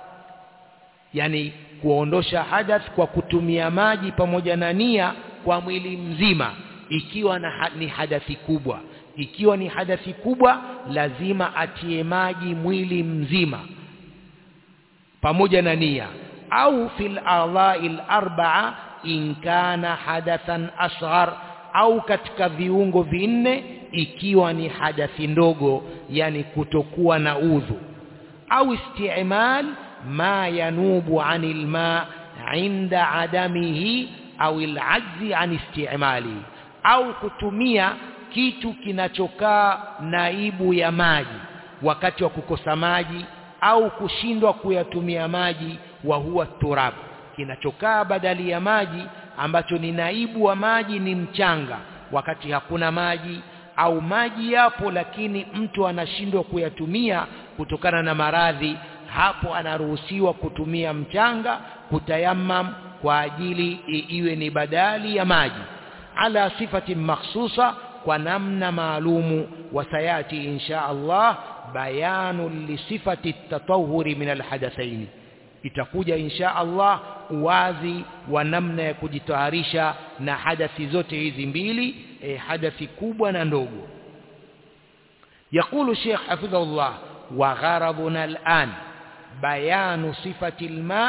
yani kuondosha hadath kwa kutumia maji pamoja na nia kwa mwili mzima ikiwa na ni hadathi kubwa ikiwa ni hadathi kubwa lazima atie maji mwili mzima pamoja na nia au fil a'dha'il arba'a in kana hadathan asghar au katika viungo vinne ikiwa ni hadathi ndogo yani kutokuwa na udhu au isti'mal ma yanubu anil ma inda adamihi au al'ajzi an isti'mali au kutumia kitu kinachokaa naibu ya maji wakati wa kukosa maji au kushindwa kuyatumia maji wa huwa turab kinachokaa badali ya maji ambacho ni naibu wa maji ni mchanga wakati hakuna maji au maji yapo lakini mtu anashindwa kuyatumia kutokana na maradhi hapo anaruhusiwa kutumia mchanga kutayamam kwa ajili iwe ni badali ya maji ala sifati makhsusa kwa namna maalumu wasayati insha Allah bayanu lisifati tatawuri min alhadathaini itakuja insha Allah uwazi wa namna ya kujitaharisha na hadathi zote hizi mbili e, hadathi kubwa na ndogo يقول الشيخ حفظه الله وغرضنا الآن بيان صفة الماء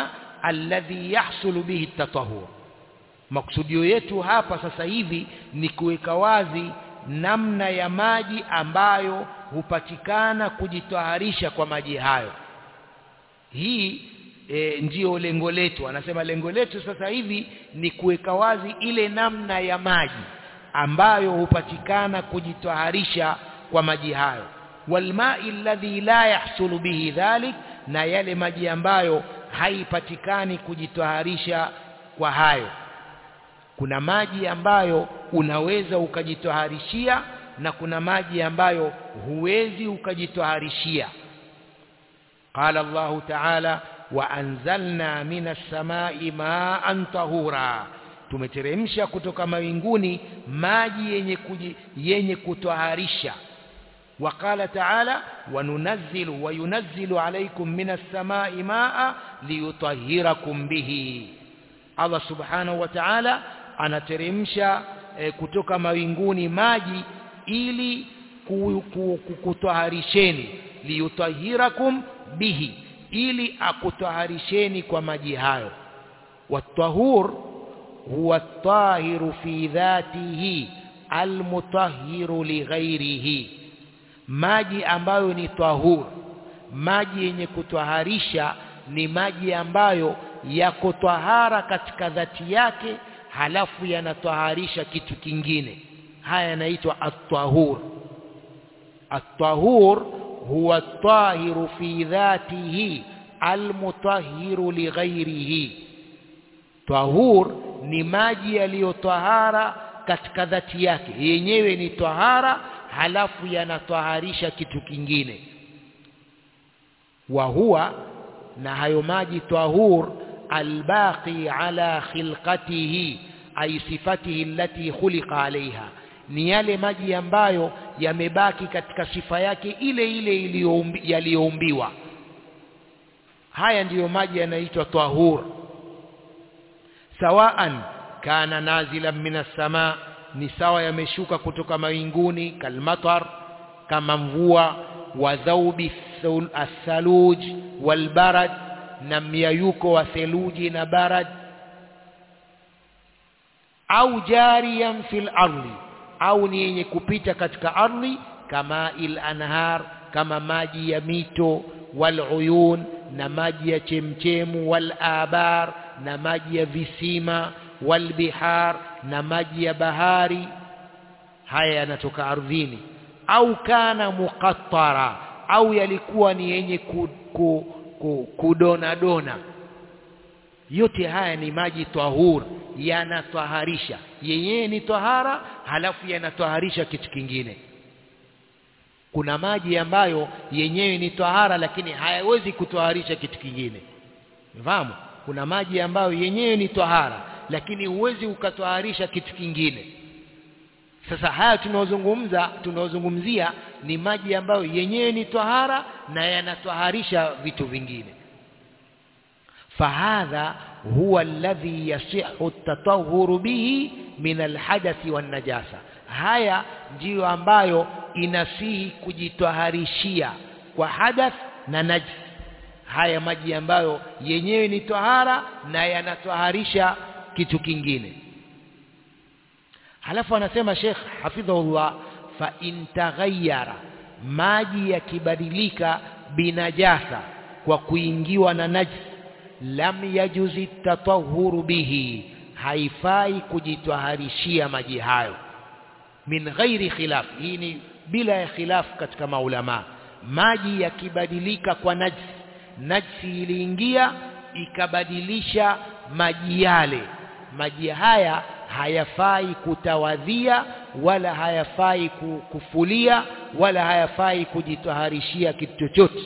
alladhi yahsulu bihi tatahur maksudio yetu hapa sasa hivi ni kuweka wazi namna ya maji ambayo hupatikana kujitaharisha kwa maji hayo hii e, ndiyo lengo letu anasema lengo letu sasa hivi ni kuweka wazi ile namna ya maji ambayo hupatikana kujitaharisha kwa maji hayo walmai alladhi la yahsulu bihi dhalik na yale maji ambayo haipatikani kujitaharisha kwa hayo kuna maji ambayo unaweza ukajitaharishia na kuna maji ambayo huwezi ukajitaharishia قال الله تعالى وأنزلنا من السماء ماء طهورا tumeteremsha kutoka mawinguni maji yenye kuji, yenye kutoharisha وقال تعالى وننزل وينزل عليكم من السماء ماء ليطهركم به Allah subhanahu wa ta'ala anateremsha e, kutoka mawinguni maji ili kutoharisheni liyutahirakum bihi ili akutaharisheni kwa maji hayo watahur huwa tahiru fi dhatihi almutahhiru lighairihi maji ambayo ni tahur maji yenye kutwaharisha ni maji ambayo yako tahara katika dhati yake halafu yanatwaharisha kitu kingine haya yanaitwa at-tahur at-tahur huwa at-tahiru fi dhatihi al-mutahhiru li ghairihi tahur ni maji yaliyotahara katika dhati yake yenyewe ni tahara halafu yanatwaharisha kitu kingine wa huwa na hayo maji tahur albaqi ala khilqatihi ay sifatihi allati khuliqa alaiha ni yale maji ambayo yamebaki katika sifa yake ile ile yaliyoumbiwa haya ndiyo maji yanaitwa tahur sawaan kana nazilan minas samaa ni sawa yameshuka kutoka mawinguni kalmatar kama mvua wa dhaubi athaluj walbarad na myayuko wa theluji na barad au jariyan fil ardi au ni yenye kupita katika ardhi kama il anhar kama maji ya mito wal uyun na maji ya chemchemu wal abar na maji ya visima wal bihar na maji ya bahari haya yanatoka ardhini au kana muqattara au yalikuwa ni yenye ku, ku, ku, kudona dona yote haya ni maji tahur yanatwaharisha yenyewe ni tahara halafu yanatwaharisha kitu kingine kuna maji ambayo yenyewe ni tahara lakini hayawezi kutwaharisha kitu kingine fahamu kuna maji ambayo yenyewe ni tahara lakini huwezi ukatwaharisha kitu kingine sasa haya tunaozungumza tunaozungumzia ni maji ambayo yenyewe ni tahara na yanatwaharisha vitu vingine fahadha huwa alladhi yasihu at-tatahhuru bihi min alhadathi wan najasa haya ndiyo ambayo inasihi kujitwaharishia kwa hadath na najis haya maji ambayo yenyewe ni tahara na yanatwaharisha kitu kingine halafu anasema Sheikh hafidhahullah fa intaghayyara maji yakibadilika binajasa kwa kuingiwa na najis lam yajuzi tatahuru bihi haifai kujitwaharishia maji hayo min ghairi khilaf hii ni bila ya khilaf katika maulama maji yakibadilika kwa najis najsi iliingia ikabadilisha maji yale maji haya hayafai kutawadhia wala hayafai kufulia wala hayafai kujitaharishia kitu chochote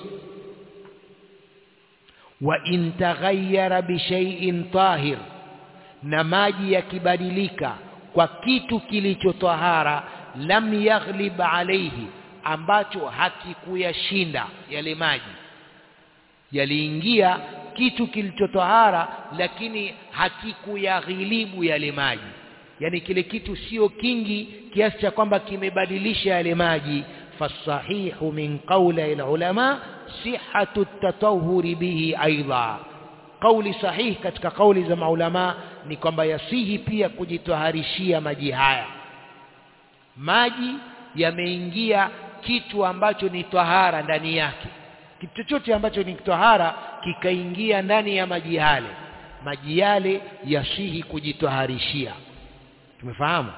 wa in taghayyara bi shay'in tahir na maji yakibadilika kwa kitu kilichotahara lam yaghlib alayhi ambacho hakikuyashinda yale maji yaliingia kitu kilichotahara lakini hakikuyaghilibu yale maji yani kile kitu sio kingi kiasi cha kwamba kimebadilisha yale maji fasahihu min qawli ulama sihhatu at-tatahhuri bihi aidha kauli sahihi katika kauli za maulama ni kwamba yasihi pia kujitoharishia maji haya maji yameingia kitu ambacho ni tahara ndani yake kitu chochote ambacho ni tahara kikaingia ndani ya maji yale maji yale yasihi kujitoharishia tumefahamu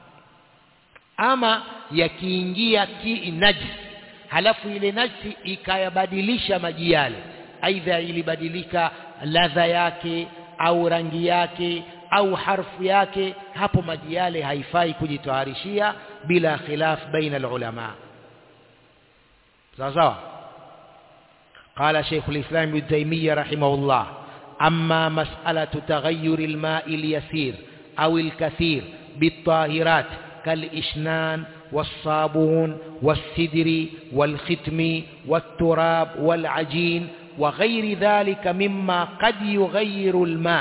ama yakiingia ki najis halafu ile najisi ikayabadilisha maji yale aidha ilibadilika ladha yake au rangi yake au harfu yake hapo maji yale haifai kujitoharishia bila khilaf baina ulama sawa sawa قال شيخ الإسلام ابن تيمية رحمه الله أما مسألة تغير الماء اليسير أو الكثير بالطاهرات كالإشنان والصابون والسدر والختم والتراب والعجين وغير ذلك مما قد يغير الماء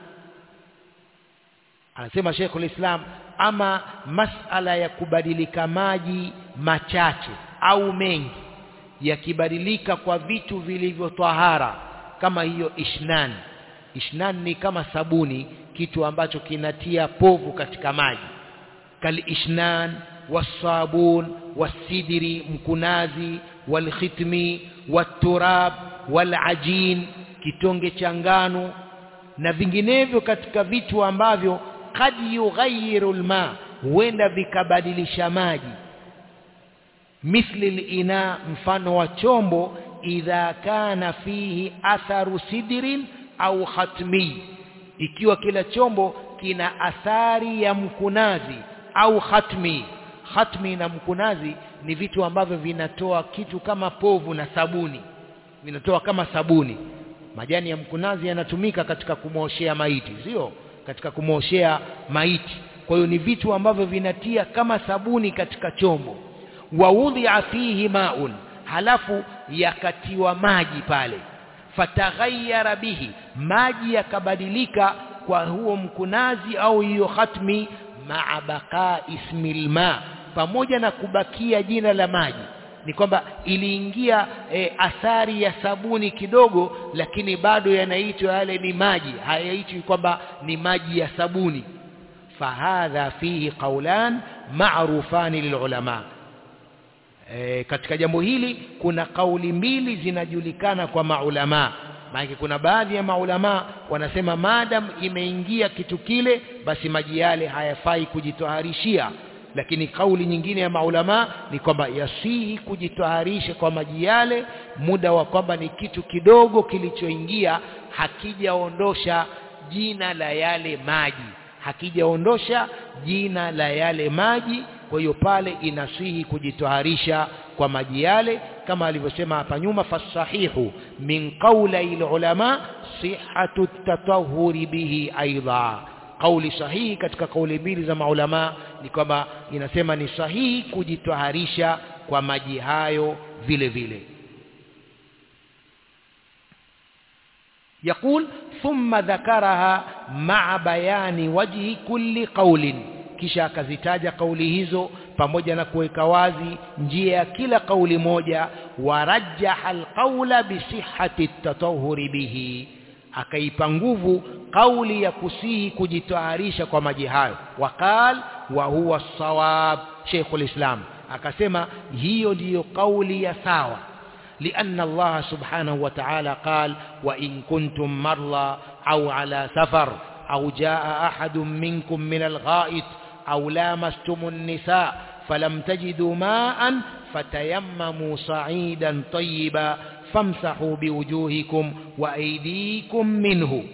anasema Sheikh Islam ama masala ya kubadilika maji machache au mengi yakibadilika kwa vitu vilivyotahara kama hiyo ishnan ishnan ni kama sabuni kitu ambacho kinatia povu katika maji kal ishnan wasabun wasidiri mkunazi walkhitmi waturab walajin kitonge cha ngano na vinginevyo katika vitu ambavyo kad yughayyiru alma huenda vikabadilisha maji mithli lina mfano wa chombo idha kana fihi atharu sidrin au khatmi ikiwa kila chombo kina athari ya mkunazi au khatmi khatmi na mkunazi ni vitu ambavyo vinatoa kitu kama povu na sabuni vinatoa kama sabuni majani ya mkunazi yanatumika katika kumwoshea maiti sio katika kumwoshea maiti kwa hiyo ni vitu ambavyo vinatia kama sabuni katika chombo waudhia fihi maun halafu yakatiwa maji pale fataghayyara bihi maji yakabadilika kwa huo mkunazi au hiyo khatmi maa baqa ismil ma pamoja na kubakia jina la maji ni kwamba iliingia e, athari ya sabuni kidogo lakini bado yanaitwa yale ni maji hayaitwi kwamba ni maji ya sabuni fahadha fihi qaulan ma'rufani lilulama e, katika jambo hili kuna kauli mbili zinajulikana kwa maulama maana kuna baadhi ya maulama wanasema madam imeingia kitu kile basi maji yale hayafai kujitoharishia lakini kauli nyingine ya maulama ni kwamba yasihi kujitoharisha kwa maji yale muda wa kwamba ni kitu kidogo kilichoingia hakijaondosha jina la yale maji hakijaondosha jina la yale maji kwa hiyo pale inasihi kujitoharisha kwa maji yale kama alivyosema hapa nyuma fasahihu min qawli ulama sihhatu tatahuri bihi aidha kauli sahihi katika kauli mbili za maulama ni kwamba inasema ni sahihi kujitoharisha kwa maji hayo vile vile يقول ثم ذكرها مع بيان وجه كل قول kisha akazitaja kauli hizo pamoja na kuweka wazi njia ya kila kauli moja warajjaha alqaula bisihhati at-tatahhuri bihi akaipa nguvu kauli ya kusihi kujitaharisha kwa maji hayo waqal wa huwa sawab Sheikhul Islam akasema hiyo ndiyo kauli ya sawa لأن الله سبحانه وتعالى قال وإن كنتم مرضى أو على سفر أو جاء أحد منكم من الغائط أو لامستم النساء فلم تجدوا ماء فتيمموا صعيدا طيبا فامسحوا بوجوهكم وأيديكم منه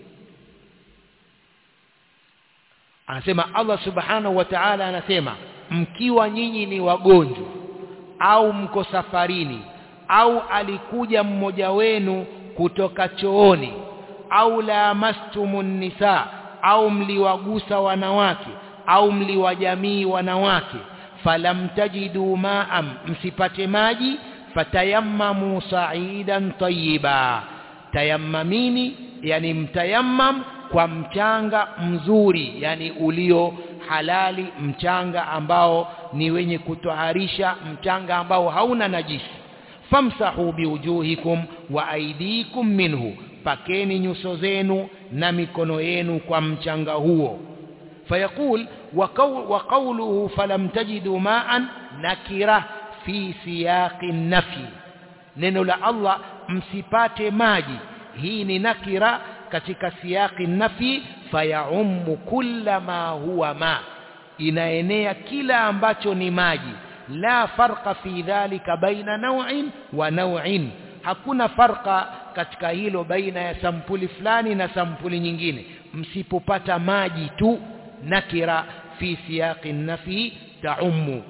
anasema Allah subhanahu wa ta'ala anasema mkiwa nyinyi ni wagonjwa au mko safarini au alikuja mmoja wenu kutoka chooni au lamastumun nisa au mliwagusa wanawake au mliwajamii wanawake falam tajidu ma'am msipate maji fatayammamu sa'idan tayyiba tayammamini yani mtayammam kwa mchanga mzuri yani ulio halali mchanga ambao ni wenye kutoharisha mchanga ambao hauna najisi famsahu biwujuhikum wa aidikum minhu pakeni nyuso zenu na mikono yenu kwa mchanga huo fayaqul wa qawluhu falam tajidu ma'an nakira fi siyaqi nafi neno la Allah msipate maji hii ni nakira katika siyaqi nafi fayaummu kulla ma huwa ma inaenea kila ambacho ni maji la farqa fi dhalika baina naw'in wa naw'in hakuna farqa katika hilo baina ya sampuli fulani na sampuli nyingine msipopata maji tu nakira fi siyaqi nafi taummu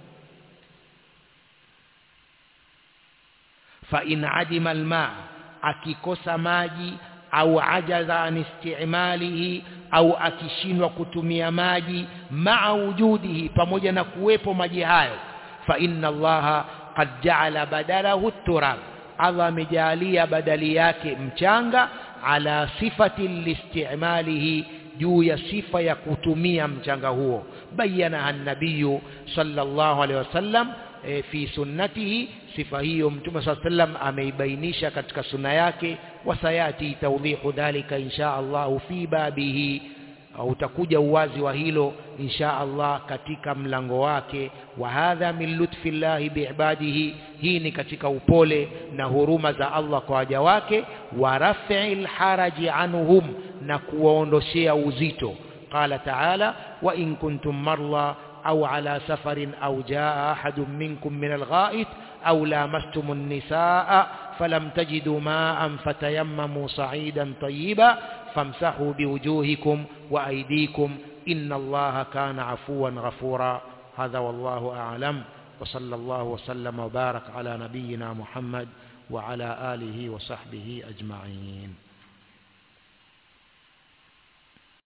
fa in adima alma akikosa maji au ajaza an istimalihi au akishindwa kutumia maji maa wujudihi pamoja na kuwepo maji hayo fa inna allaha qad ja'ala badalahu turab Allah amejalia badali yake mchanga ala sifati listimalihi juu ya sifa ya kutumia mchanga huo bayana an-nabiy sallallahu alaihi wasallam e, fi sunnatihi sifa hiyo mtume swalla sallam ameibainisha katika sunna yake wasayati tawdihu dhalika insha Allah fi babihi utakuja uwazi wa hilo insha Allah katika mlango wake wa hadha min lutfi llahi biibadihi hii ni katika upole na huruma za Allah kwa waja wake wa raf'il haraji anhum na kuwaondoshea uzito qala ta'ala wa in kuntum marla أو على سفر أو جاء أحد منكم من الغائط أو لامستم النساء فلم تجدوا ماء فتيمموا صعيدا طيبا فامسحوا بوجوهكم وأيديكم إن الله كان عفوا غفورا هذا والله أعلم وصلى الله وسلم وبارك على نبينا محمد وعلى آله وصحبه أجمعين